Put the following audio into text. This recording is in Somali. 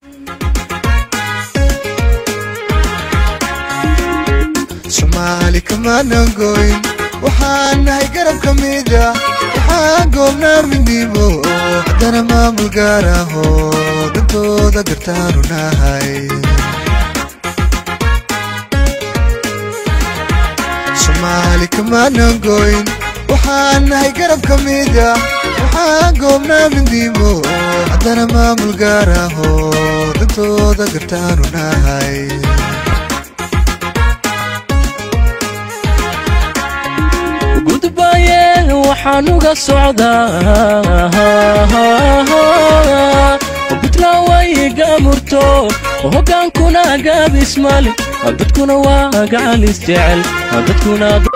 soomaali kamaanan goyn waxaan nahay garab ka mida waxaan goobnaa midnimo haddana maamul gaar ahoo dantooda gartaanu nahay soomaali kamaanan goyn waxaan nahay garab ka mida waxaan goobnaa midnimo haddana maamul gaar ahoo dantooda gartaanu nahay gudbaye waxaan uga socdaa buntland way gaamurto hogaankuna gaabismale dadkuna waa gacalis jecel dadkuna